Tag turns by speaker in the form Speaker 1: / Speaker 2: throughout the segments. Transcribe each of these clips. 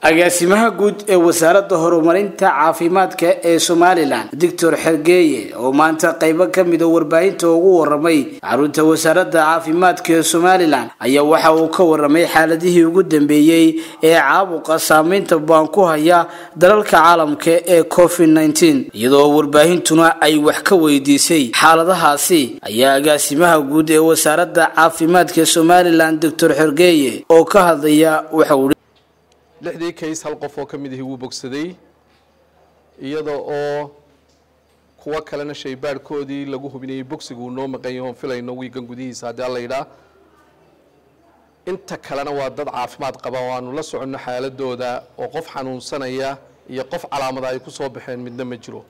Speaker 1: agaasimaha guud ee wasaaradda horumarinta caafimaadka ee somalilan doctor xergeeye oo maanta qaybo ka mida warbaahinta ugu waramay xarunta wasaaradda caafimaadka ee somalilan ayaa waxa uu ka waramay xaaladihii ugu dambeeyey ee caabuqa saameynta baan ku haya dalalka caalamka ee covid nteen iyadoo warbaahintuna ay wax ka weydiisay xaaladahaasi ayaa agaasimaha guud ee wasaaradda caafimaadka ee somalilan doctor xergeeye oo ka hadlaya waxauu
Speaker 2: lixdii kays hal qof oo ka mid ahi wuu bogsaday iyada oo kuwo kalena shaybaadhkoodii lagu hubinayay bogsiga uu noo maqan yahoon filayno wiigan gudihiisa haddii alla yidhaa inta kalena waa dad caafimaad qaba oo aanu la soconno xaaladooda oo qof xanuunsanaya iyo qof calaamada ay ku soo baxeen midna ma jiro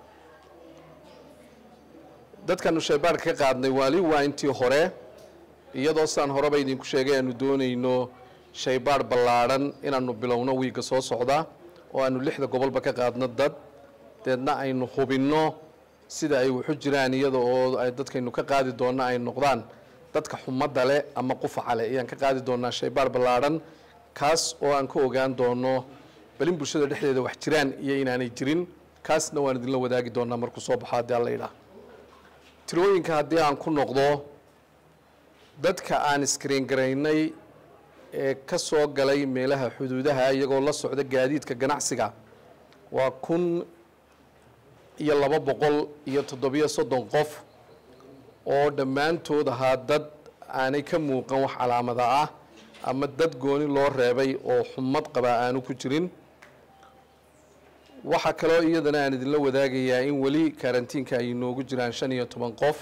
Speaker 2: dadkaanu shaybaadhka ka qaadnay waali waa intii hore iyadoo sidaan horeba idinku sheegay aanu doonayno shaybaadh ballaadhan inaanu bilowno wiigga soo socda oo aanu lixda gobolba ka qaadno dad deedna aynu hubinno sida ay waxu jiraan iyada oo ay dadkaynu ka qaadi doonno ay noqdaan dadka xumadda leh ama qufaca leh ayaan ka qaadi doonaa shaybaadh ballaadhan kaas oo aan ka ogaan doono balin bulshada dhexdeeda wax jiraan iyo inaanay jirin kaasna waan idinla wadaagi doonaa markuu soo baxo haddii alla yidhaah tirooyinka haddii aan ku noqdo dadka aan iskriin garaynay ee ka soo galay meelaha xuduudaha iyagoo la socda gaadiidka ganacsiga waa kun iyo laba boqol iyo toddobiyo soddon qof oo dhammaantood ahaa dad aanay ka muuqan wax calaamada ah ama dad gooni loo reebay oo xumad qabaa aanu ku jirin waxaa kaloo iyadana aan idinla wadaagayaa in weli karantiinka ay inoogu jiraan shan iyo toban qof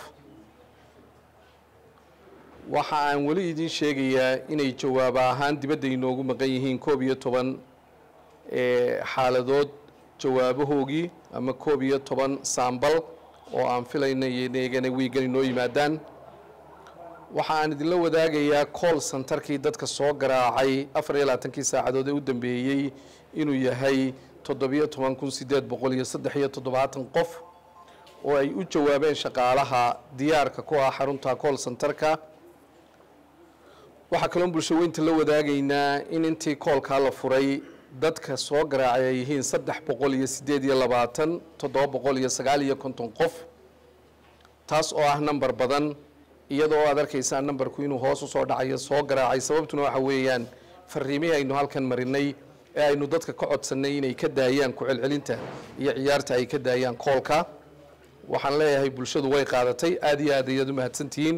Speaker 2: waxa aan weli idiin sheegayaa inay jawaab ahaan dibadda inoogu maqan yihiin koob iyo toban xaaladood jawaabahoogii ama koob iyo toban saambal oo aan filayna iyagana wiigan inoo yimaadaan waxa aan idinla wadaagayaa cool centerkii dadka soo garaacay afar iyo labaatankii saacadood ee u dambeeyey inuu yahay toddobiyo toban kun sideed boqol iyo saddex iyo toddobaatan qof oo ay u jawaabeen shaqaalaha diyaarka ku ah xarunta cool centerka waxaa kaloon bulsho weynta la wadaagaynaa in intii koolkaa la furay dadka soo garaacay ay yihiin saddex boqol iyo sideed iyo labaatan toddoba boqol iyo sagaal iyo konton qof taas oo ah number badan iyadoo aad arkaysaa numberku inuu hoos usoo dhacayo soo garaacay sababtuna waxa weeyaan fariimihii aynu halkan marinay ee aynu dadka ka codsannay inay ka daayaan ku-celcelinta iyo ciyaarta ay ka daayaan koolka waxaan leeyahay bulshadu way qaadatay aada iyo aad ayaad u mahadsantihiin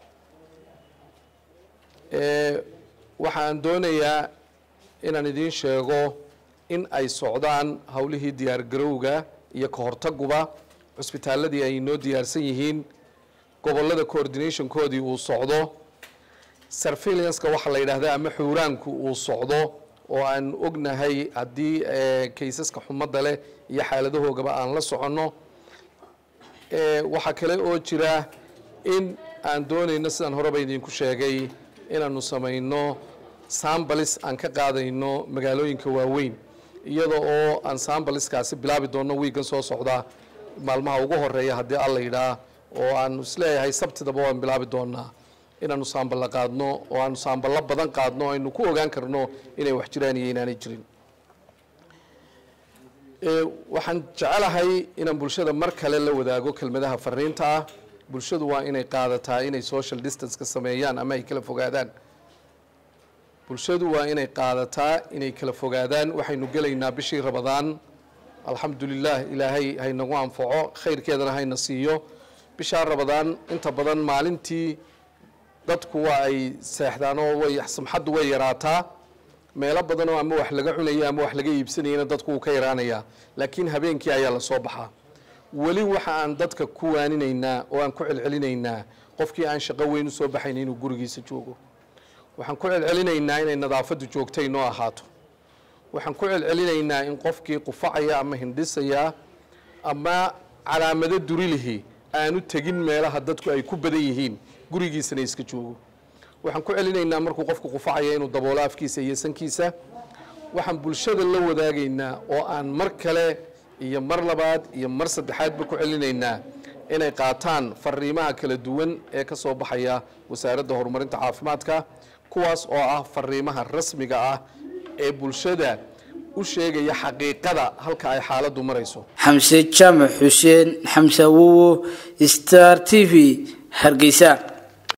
Speaker 2: waxaan doonayaa inaan idiin sheego in ay socdaan howlihii diyaargarowga iyo ka hortaguba cusbitaaladii ay inoo diyaarsan yihiin gobollada coordinationkoodii uu socdo surveillanceka waxaa la yidhaahdaa ama xuuraanku uu socdo oo aan ognahay haddii kaysaska xumadda leh iyo xaaladahoogaba aan la soconno waxaa kale oo jira in aan doonayno sidaan horeba idinku sheegay inaanu samayno sambalis aan ka qaadayno magaalooyinka waaweyn iyada oo aan sambaliskaasi bilaabi doonno wiigan soo socda maalmaha ugu horeeya haddii alla yidhaah oo aanu isleeyahay sabtidaba waan bilaabi doonaa inaanu saamballa qaadno oo aanu saamballo badan qaadno o aynu ku ogaan karno inay wax jiraan iyo inaanay jirin waxaan jecelahay inaan bulshada mar kale la wadaago kelmadaha fariinta ah bulshadu waa inay qaadataa inay social distance ka sameeyaan ama ay kala fogaadaan bulshadu waa inay qaadataa inay kala fogaadaan waxaynu gelaynaa bishii rabadaan alxamdulilah ilaahay haynagu anfaco khayrkeedana hayna siiyo bishaa rabadaan inta badan maalintii dadku waa ay seexdaan oo way samxaddu way yaraataa meelo badanoo ama wax laga cunaya ama wax laga iibsanayana dadku wuu ka yaraanayaa laakiin habeenkii ayaa la soo baxaa weli waxa aan dadka ku waaninaynaa oo aan ku celcelinaynaa qofkii aan shaqo weyn u soo baxayn inuu gurigiisa joogo waxaan ku celcelinaynaa inay nadaafaddu joogtay noo ahaato waxaan ku celcelinaynaa in qofkii qufacaya ama hindhisaya ama calaamado durilihi aanu tegin meelaha dadku ay ku badan yihiin gurigiisana iska joogo waxaan ku celinaynaa markuu qofku qufacaya inuu daboolo afkiisa iyo sankiisa waxaan bulshada la wadaagaynaa oo aan mar kale iyo mar labaad iyo mar saddexaadba ku celinaynaa inay qaataan fariimaha kala duwan ee ka soo baxaya wasaaradda horumarinta caafimaadka kuwaas oo ah fariimaha rasmiga ah ee bulshada u sheegaya xaqiiqada halka ay xaaladdu marayso
Speaker 1: xamse jaamac xuseen xamse awowo star t v hargeysa